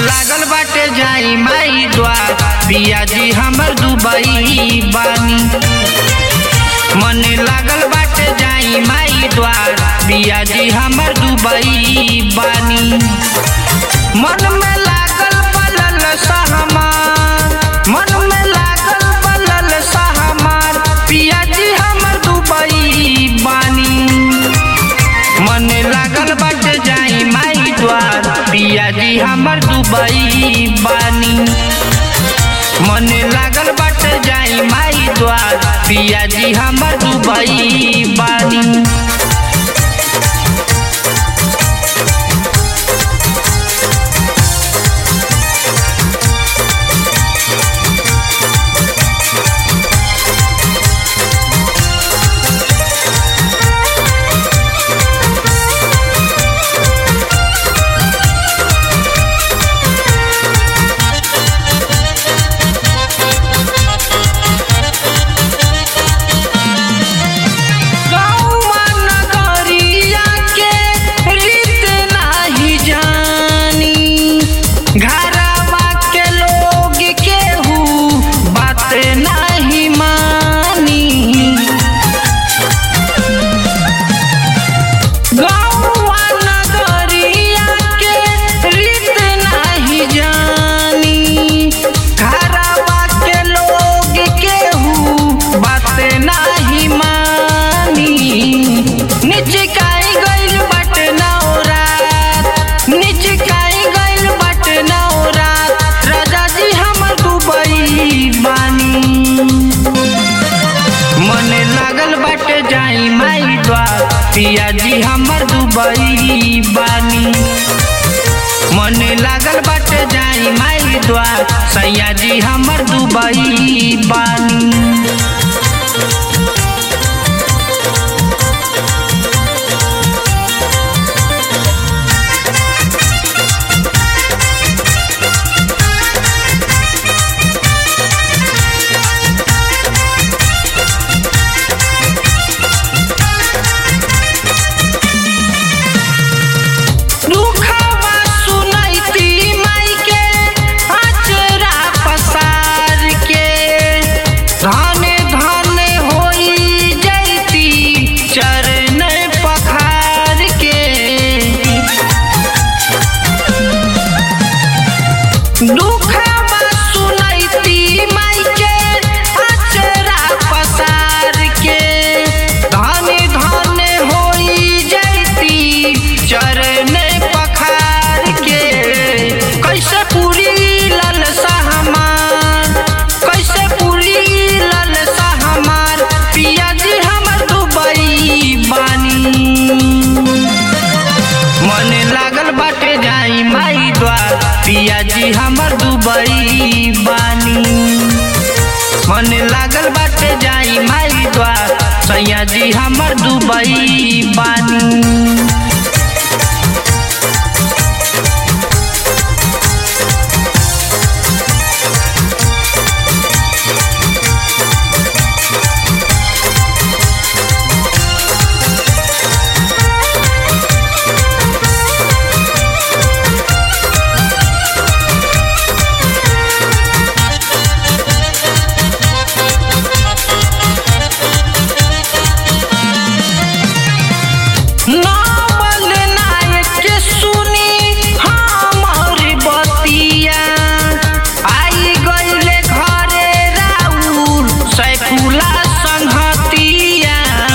लागल बाटे जाई माई द्वार पिया जी हमर दुबई बानी मन लागल बाटे जाई माई द्वार पिया जी हमर दुबई बानी मन में लागल पलल सहमार मन में लागल पलल सहमार पिया जी हमर दुबई बानी मन लागल बाटे जाई माई द्वार पिया जी हमर दुबई बानी मन लागल बाटे जाई माई द्वार पिया जी हमर दुबई बानी गौवा नगरिया के रीत नाही जानी घरवा के लोग केहू बात नाही मानी गौवा नगरिया के रीत नाही जानी घरवा के लोग केहू बात नाही मानी निचकाई गइल बट नौरात निचकाई गइल बट नौरात राजा जी हमर दुबई बानी मन लागल बाटे जाई माई द्वार पिया जी हमर दुबई बानी मन लागल बाटे जाई माई द्वार सैया जी हमर दुबई बानी दुखवा सुनैती माई के अचरा पसार के धन धन होई जैती चरण पखार के दुखवा सुनैती माई के अचरा पसार के धन धन होई जैती चरण पखार के कैसे पूरी लल सहमार कैसे पूरी लल सहमार पिया जी हमर दुबई बानी मन लागल बाटे जाई माई द्वार पिया जी हमर दुबई बानी मन लागल बाटे जाई माई द्वार सैया जी हमर दुबई बानी नावल नायक के सुनी हमर बतिया आई गइले घरे राउर सैफुला संहतिया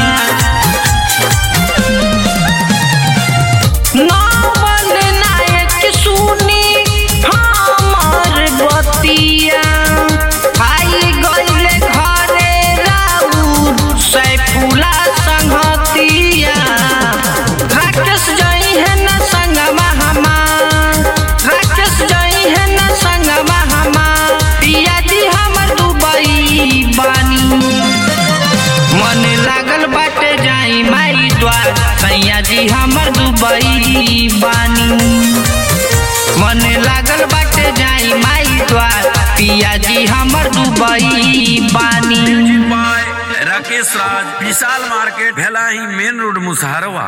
नावल नायक के सुनी हमर बतिया आई गइले घरे राउर सैफुला संहतिया राकेश जई है न संगमा हमार राकेश जई है न संगमा हमार पिया जी हमर दुबई बानी मन लागल बाटे जाई माई द्वार सैया जी हमर दुबई बानी मन लागल बाटे जाई माई द्वार पिया जी हमर दुबई बानी Rakesh Raj Vishal market Bhelahi main road Musaharwa